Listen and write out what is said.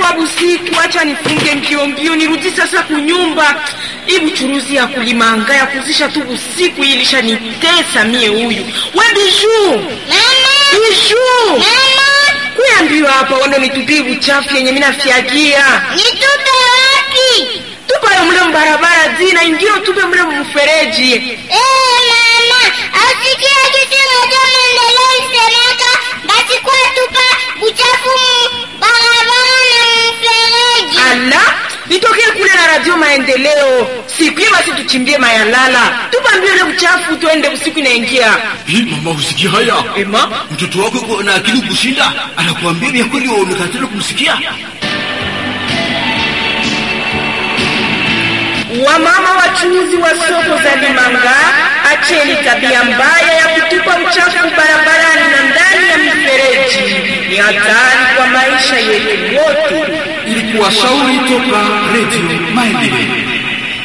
inakuwa busiku, acha nifunge mbio mbio nirudi sasa kunyumba. Hii buchuruzi ya kulimanga ya kuzisha tu busiku hii ilishanitesa mie. Huyu we Biju, Biju, kuya mbio hapa, wando nitupie buchafu yenye mina fyagia Nitupe wapi? tupayo mle mbarabara zina ingio tupe mle mfereji. Eh, mama, asikia kitu moja maendeleo isemeka basi kwa tupa buchafu mu barabara na mfereji. Ala, nitokee kule na radio Maendeleo siku basi tuchimbie mayalala, tupa mbio ile buchafu, tuende usiku inaingia. Hii mama, usikia haya? Ema, Mtoto wako yuko na akili kushinda, anakuambia vya kweli, wewe umekatana kumsikia. wamama wachuuzi wa soko za Limanga, acheni tabia mbaya ya kutupa uchafu barabarani na ndani ya mifereji. Ni hatari kwa maisha yetu yote. Ilikuwa shauri toka